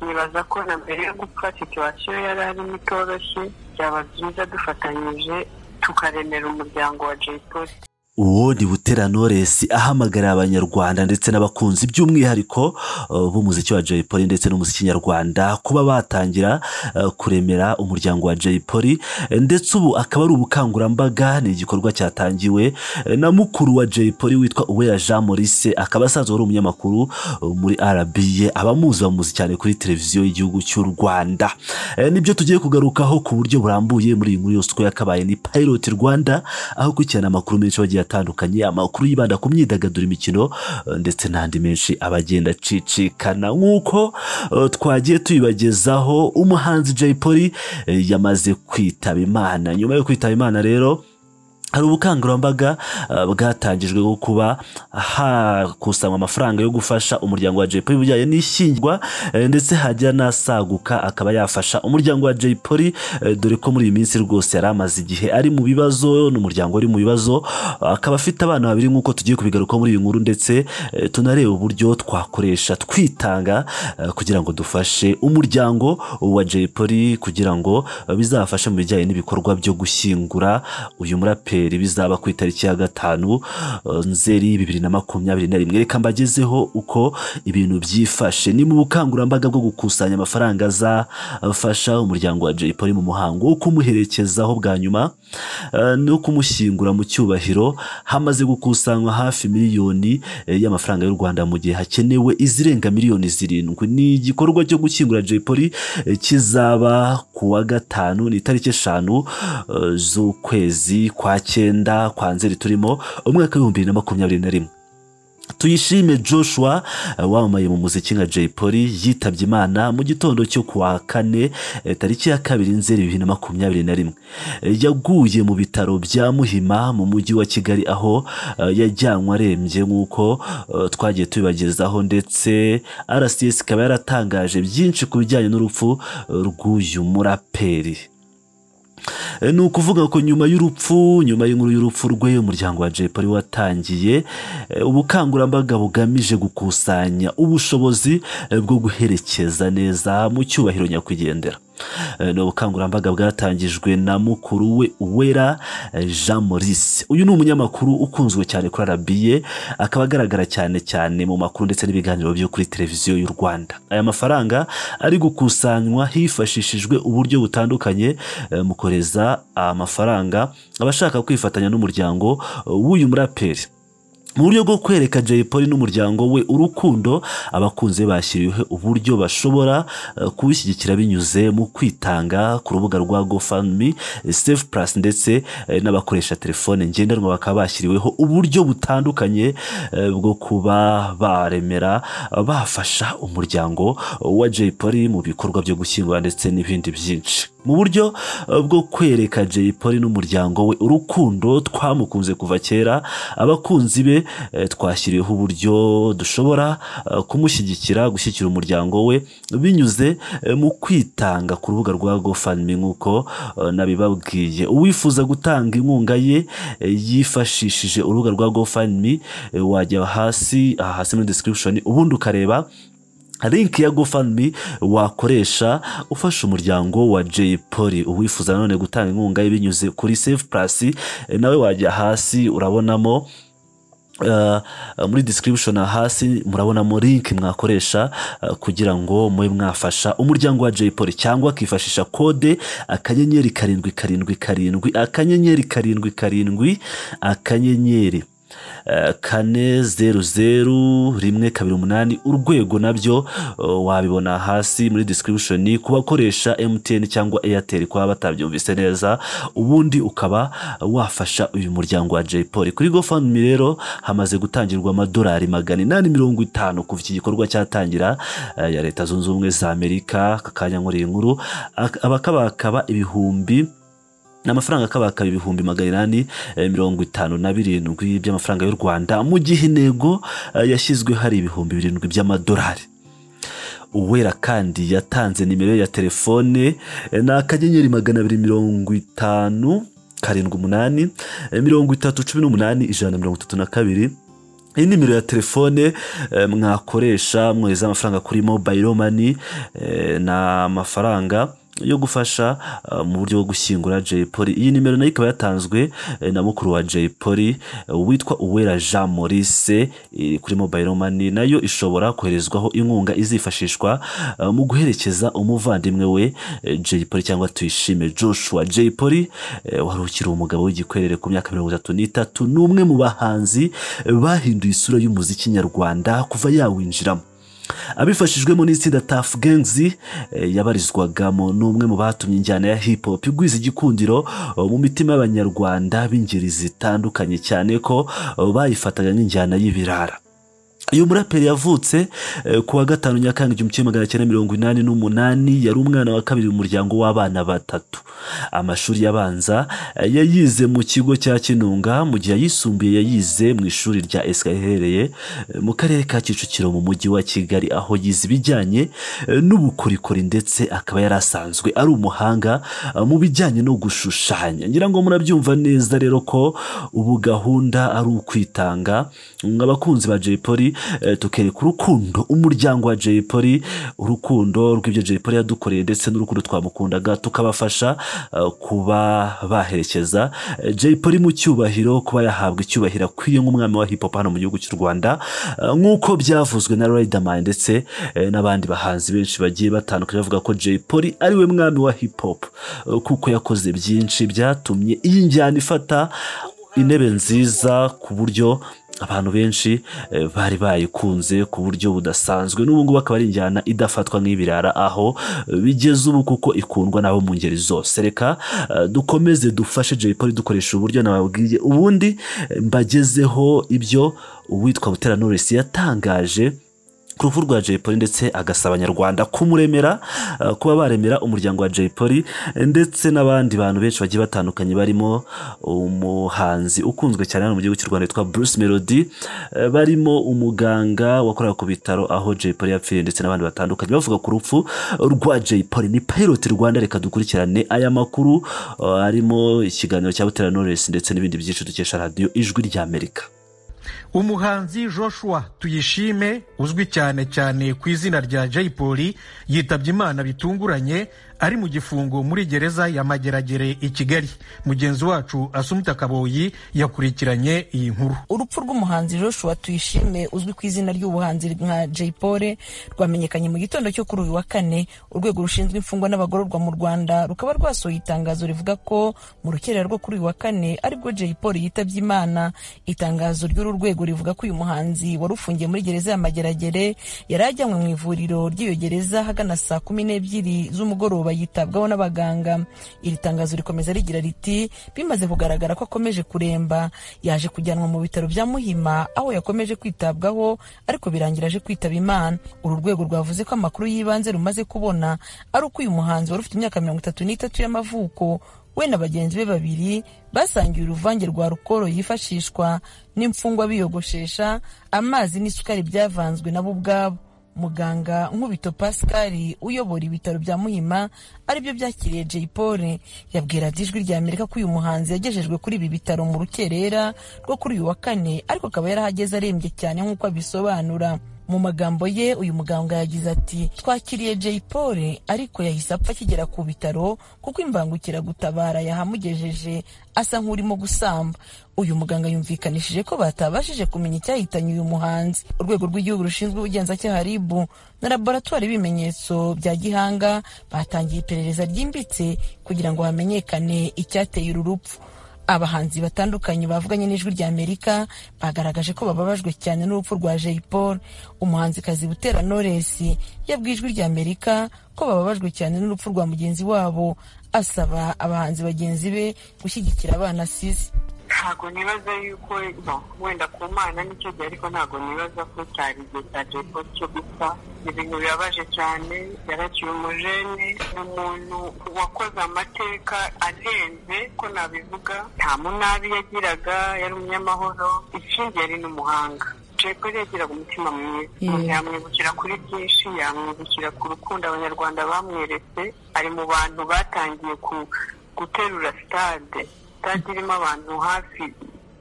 nibaza ko na mbere yo gupfa situwasiyo yari arimo itoroshye byaba byiza dufatanyije tukaremera umuryango wa jay paul uwo ni butera noresi ahamagarira abanyarwanda ndetse n'abakunzi by'umwihariko b'umuziki wa jay polly ndetse n'umuziki nyarwanda kuba batangira kuremera umuryango wa jay polly ndetse ubu akaba ari ubukangurambaga ni igikorwa cyatangiwe na mukuru wa jay polly witwa uwera jean maurice akaba asanzwe ari umunyamakuru muri arabiye abamuzi bamuzi cyane kuri televiziyo y'igihugu cy'u rwanda nibyo tugiye kugarukaho ku buryo burambuye muri iyi nkuru yose uko yakabaye ni payiroti rwanda aho ukurikirana amakuru menshi bagiye atandukanye amakuru yibanda ku myidagaduro imikino ndetse n'andi menshi abagenda acicikana nk'uko twagiye tuyibagezaho umuhanzi jay polly yamaze kwitaba imana nyuma yo kwitaba imana rero hari ubukangurambaga bwatangijwe bwo kuba hakusanywa amafaranga yo gufasha umuryango wa jay polly ibijyanye n'ishyingirwa ndetse hajya n'asaguka akaba yafasha umuryango wa jay polly dore ko muri iyi minsi rwose yari amaze igihe ari mu bibazo n'umuryango uri mu bibazo akaba afite abana babiri nk'uko tugiye kubigaruka muri iyi nkuru ndetse tunareba uburyo twakoresha twitanga kugira ngo dufashe umuryango wa jay polly kugira ngo bizafashe mu bijyanye n'ibikorwa byo gushyingura uyu muraperi bizaba ku itariki ya gatanu nzeri bibiri na makumyabiri na rimwe reka mbagezeho uko ibintu byifashe ni mu bukangurambaga bwo gukusanya amafaranga azafasha umuryango wa jay polly mu muhango wo kumuherekezaho bwa nyuma no kumushyingura mu cyubahiro hamaze gukusanywa hafi miliyoni y'amafaranga y'u rwanda mu gihe hakenewe izirenga miliyoni zirindwi ni igikorwa cyo gushyingura jay polly kizaba ku wa gatanu ni itariki eshanu z'ukwezi kwa cyenda kwa nzeri turimo umwaka w'ibihumbi bibiri na makumyabiri na rimwe tuyishime joshua wamamaye mu muziki nka jay polly yitabye imana mu gitondo cyo ku wa kane tariki ya kabiri nzeri bibiri na makumyabiri na rimwe yaguye mu bitaro bya muhima mu mujyi wa kigali aho yajyanwe arembye nk'uko twagiye tubibagezaho ndetse rcs ikaba yaratangaje byinshi ku bijyanye n'urupfu rw'uyu muraperi ni ukuvuga ko nyuma y'urupfu nyuma y'inkuru y'urupfu rwe umuryango wa jay polly watangiye ubukangurambaga bugamije gukusanya ubushobozi bwo guherekeza neza mu cyubahiro nyakwigendera ni ubukangurambaga bwatangijwe na mukuru we uwera jean maurice uyu ni umunyamakuru ukunzwe cyane kuri arabiye akaba agaragara cyane cyane mu makuru ndetse n'ibiganiro byo kuri televiziyo y'u rwanda aya mafaranga ari gukusanywa hifashishijwe uburyo butandukanye mu kohereza amafaranga abashaka kwifatanya n'umuryango w'uyu muraperi mu buryo bwo kwereka jay polly n'umuryango we urukundo abakunze bashyiriweho uburyo bashobora kubishyigikira binyuze mu kwitanga ku rubuga rwa gofundme safe plus ndetse n'abakoresha telefone ngendanwa bakaba bashyiriweho uburyo butandukanye bwo kuba baremera bafasha umuryango wa jay polly mu bikorwa byo gushyingura ndetse n'ibindi byinshi mu buryo bwo kwereka jay polly n'umuryango we urukundo twamukunze kuva kera abakunzi be twashyiriweho uburyo dushobora kumushyigikira gushyigikira umuryango we binyuze mu kwitanga ku rubuga rwa gofundme nk'uko nabibabwiye uwifuza gutanga inkunga ye yifashishije urubuga rwa gofundme wajya hasi aha hasi muri description ubundi ukareba link ya gofundme wakoresha ufasha umuryango wa jay polly uwifuza nanone gutanga inkunga ye binyuze kuri save plus nawe wajya hasi urabonamo muri description hasi murabonamo link mwakoresha kugira ngo mube mwafasha umuryango wa jay polly cyangwa akifashisha kode akanyenyeri karindwi karindwi karindwi akanyenyeri karindwi karindwi akanyenyeri kane zeru zeru rimwe kabiri umunani urwego nabyo wabibona hasi muri description ku bakoresha MTN cyangwa Airtel kuba batabyumvise neza ubundi ukaba wafasha uyu muryango wa Jay Polly kuri GoFundMe rero hamaze gutangirwa amadolari magana inani mirongo itanu kuva iki gikorwa cyatangira ya leta zunze ubumwe za Amerika kakanya nkoreye inkuru abakabakaba ibihumbi ni amafaranga akabakaba ibihumbi magana inani mirongo itanu na birindwi by'amafaranga y'u rwanda mu gihe intego yashyizwe hari ibihumbi birindwi by'amadolari uwera kandi yatanze nimero ya telefone ni akanyenyeri magana abiri mirongo itanu karindwi umunani mirongo itatu cumi n'umunani ijana na mirongo itatu na kabiri iyi nimero ya telefone eh, mwakoresha mwohereza amafaranga kuri mobayiro mani eh, ni amafaranga yo gufasha eh, mu buryo bwo gushyingura Jay Polly iyi nimero nayo ikaba yatanzwe eh, na mukuru wa Jay Polly eh, witwa Uwera Jean Maurice eh, kuri mobayiro mani nayo ishobora koherezwaho inkunga izifashishwa eh, mu guherekeza umuvandimwe we eh, Jay Polly cyangwa tuyishime Joshua Jay Polly eh, wari ukiri umugabo w'igikwerere ku myaka mirongo itatu n'itatu ni umwe mu bahanzi eh, bahinduye isura y'umuziki nyarwanda kuva yawinjiramo abifashijwemo n'itsinda Tough Gangs eh, yabarizwagamo n'umwe mu batumye injyana ya hip hop igwiza igikundiro eh, mu mitima y'abanyarwanda b'ingeri zitandukanye cyane ko eh, bayifataga nk'injyana y'ibirara uyu muraperi yavutse eh, ku wa gatanu nyakanga igihumbi kimwe magana cyenda mirongo inani n'umunani yari umwana wa kabiri mu muryango w'abana batatu amashuri yabanza eh, yayize mu kigo cya kinunga mu gihe ayisumbuye yayize mu ishuri rya esika riherereye eh, mu karere ka kicukiro mu mujyi wa kigali aho yize ibijyanye eh, n'ubukorikori ndetse akaba yari asanzwe ari umuhanga eh, mu bijyanye no gushushanya ngira ngo murabyumva neza rero ko ubu gahunda ari ukwitanga abakunzi ba Jay Polly eh, tukereka urukundo umuryango wa Jay Polly urukundo rw'ibyo Jay Polly yadukoreye ndetse n'urukundo twamukundaga tukabafasha eh, kuba baherekeza eh, Jay Polly mu cyubahiro kuba yahabwa icyubahiro akwiye nk'umwami wa hip hop hano mu gihugu cy'u Rwanda eh, nk'uko byavuzwe na Riderman ndetse eh, n'abandi bahanzi benshi bagiye batandukanye bavuga ko Jay Polly ari we mwami wa hip hop eh, kuko yakoze byinshi byatumye iyi njyana ifata intebe nziza ku buryo abantu benshi eh, bari bayikunze ku buryo budasanzwe n'ubu ngubu akaba ari injyana idafatwa nk'ibirara aho eh, bigeze ubu kuko ikundwa n'abo mu ngeri zose reka eh, dukomeze dufashe Jay Polly dukoresha uburyo nababwiye ubundi eh, mbagezeho ibyo uwitwa Butera Knowless yatangaje ku rupfu rwa Jay Polly ndetse agasaba abanyarwanda kumuremera eh, kuba baremera umuryango wa Jay Polly eh, ndetse n'abandi bantu benshi bagiye batandukanye barimo umuhanzi ukunzwe cyane hano mu gihugu cy'u Rwanda witwa Bruce Melody eh, barimo umuganga wakoraga ku bitaro aho Jay Polly yapfiriye ndetse n'abandi batandukanye bavuga ku rupfu rwa Jay Polly ni Pilot Rwanda reka dukurikirane aya makuru eh, arimo ikiganiro cya Butera Knowless ndetse n'ibindi byinshi dukesha radiyo ijwi ry'Amerika umuhanzi joshua tuyishime uzwi cyane cyane ku izina rya jay polly yitabye imana bitunguranye ari mu gifungo muri gereza ya mageragere i kigali mugenzi wacu asumita kaboyi yakurikiranye iyi nkuru urupfu rw'umuhanzi joshua tuyishime uzwi ku izina ry'ubuhanzi nka jay polly rwamenyekanye mu gitondo cyo kuri uyu wa kane urwego rushinzwe imfungwa n'abagororwa mu rwanda rukaba rwasohoye itangazo rivuga ko mu rukerera rwo kuri uyu wa kane aribwo jay polly yitabye imana itangazo ry'uru rwego rivuga ko uyu muhanzi wari ufungiye muri gereza ya mageragere yari ajyanywe mu ivuriro ry'iyo gereza hagana saa kumi n'ebyiri z'umugoroba yitabwaho n'abaganga iri tangazo rikomeza rigira riti bimaze kugaragara ko akomeje kuremba yaje kujyanwa mu bitaro bya muhima aho yakomeje kwitabwaho ariko birangira aje kwitaba imana uru rwego rwavuze ko amakuru y'ibanze rumaze kubona ari uko uyu muhanzi wari ufite imyaka mirongo itatu n'itatu y'amavuko we na bagenzi be babiri basangiye uruvange rwa rukoro yifashishwa n'imfungwa biyogoshesha amazi n'isukari byavanzwe nabo ubwabo muganga nkubito pascal uyobora ibitaro bya muhima aribyo byakiriye jay paul yabwiraga ijwi rya amerika ko uyu muhanzi yagejejwe kuri ibi bitaro mu rukerera rwo kuri uyu wa kane ariko akaba yarahageze arembye cyane nk'uko abisobanura mu magambo ye uyu muganga yagize ati twakiriye jay paul ariko yahise apfa akigera ku bitaro kuko imbangukiragutabara yahamugejeje asa nk'urimo gusamba uyu muganga yumvikanishije ko batabashije kumenya icyahitanye uyu muhanzi urwego rw'igihugu rushinzwe ubugenzacyaha rib na laboratwari y'ibimenyetso bya gihanga batangiye iperereza ryimbitse kugira ngo hamenyekane icyateye uru rupfu abahanzi batandukanye bavuganye n'ijwi rya amerika bagaragaje ko bababajwe cyane n'urupfu rwa jay paul umuhanzikazi butera knowless yabwiye ijwi rya amerika ko bababajwe cyane n'urupfu rwa mugenzi wabo asaba abahanzi bagenzi be gushyigikira abana asize ntabwo nibaza yuko no wenda ku mana nicyo gihe ariko ntabwo nibaza ko cyari igihe cya depo cyo gupfa ibintu bibabaje cyane yarakiwe umujene umuntu wakoze amateka arenze ko nabivuga nta munabi yagiraga yari umunyamahoro ikindi yari n'umuhanga jeko yagiraga umutima mwiza umuntu yamwibukira kuri byinshi yamwibukira ku rukundo abanyarwanda bamweretse ari mu bantu batangiye guterura stade stade irimo abantu hafi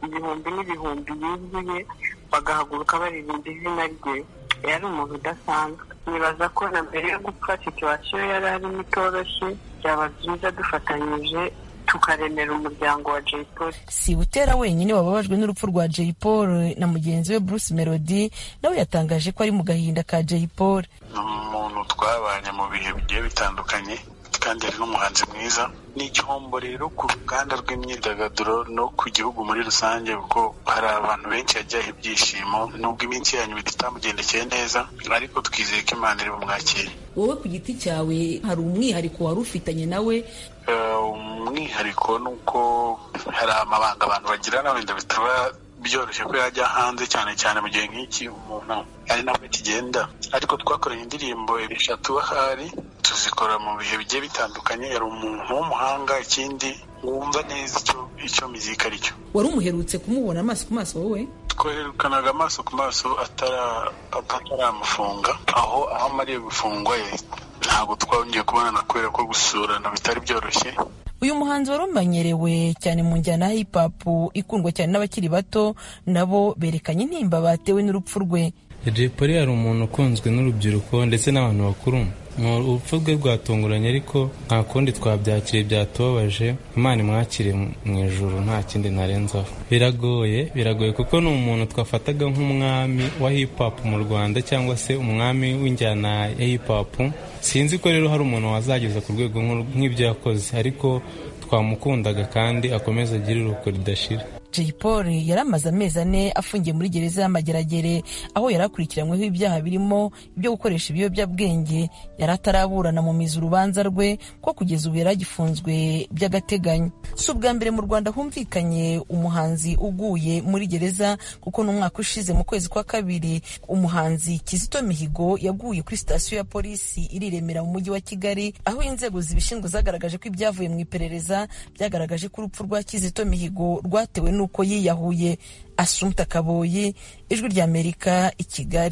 ibihumbi n'ibihumbi yuzuye bagahaguruka baririmba izina rye yari umuntu udasanzwe nibaza ko na mbere yo gupfa situwasiyo yari arimo itoroshye byaba byiza dufatanyije tukaremera umuryango wa Jay Paul si butera wenyine wababajwe n'urupfu rwa Jay Paul na mugenzi we Bruce Melody nawe yatangaje ko ari mu gahinda ka Jay Paul ni umuntu twabanye mu bihe bigiye bitandukanye kandi ari n'umuhanzi mwiza ni igihombo rero ku ruganda rw'imyidagaduro no ku gihugu muri rusange kuko hari abantu benshi yajyaho ibyishimo nubwo iminsi yanyu itamugendekeye neza ariko twizeye ko imana iri bumwakire wowe ku giti cyawe hari umwihariko wari ufitanye nawe Eh, umwihariko ni uko hari amabanga abantu bagirana wenda bitaba byoroshye ko yajya hanze cyane cyane mu gihe nk'iki umuntu ari nabwo kigenda ariko twakoranye indirimbo eshatu ahari tuzikora mu bihe bigiye bitandukanye yari umuntu w'umuhanga ikindi wumva neza icyo icyo muzika ari cyo wari umuherutse kumubona amaso ku maso wowe twerukanaga amaso ku maso atara- ataramufunga aho aho amariye gufungwa ye ntabwo twongeye kubonana kubera ko gusurana bitari byoroshye uyu muhanzi wari umenyerewe cyane mu njyana ya hip hop ikundwa cyane n'abakiri bato nabo berekanye intimba batewe n'urupfu rwe Jay Polly yari umuntu ukunzwe n'urubyiruko ndetse n'abantu bakuru Mu urupfu rwe rwatunguranye ariko nta kundi twabyakiriye byatubabaje imana imwakire mu ijuru nta kindi narenzaho biragoye biragoye kuko ni umuntu twafataga nk'umwami wa hip hop mu rwanda cyangwa se umwami w'injyana ya hip hop sinzi ko rero hari umuntu wazageza ku rwego nk'uru- nk'ibyo yakoze ariko twamukundaga kandi akomeza agire uruko ridashira Jay Paul yari amaze amezi ane afungiye muri gereza y'amageragere aho yari akurikiranyweho ibyaha birimo ibyo gukoresha ibiyobyabwenge yari ataraburana mu mizi urubanza rwe ko kugeza ubu yari agifunzwe by'agateganyo si ubwa mbere mu rwanda humvikanye umuhanzi uguye muri gereza kuko n'umwaka ushize mu kwezi kwa kabiri umuhanzi kizito mihigo yaguye kuri sitasiyo ya polisi iri i Remera mu mujyi wa kigali aho inzego zibishinzwe zagaragaje ko ibyavuye mu iperereza byagaragaje ko urupfu rwa kizito mihigo rwatewe n'uko yiyahuye asumta kaboyi ijwi ry'amerika i kigali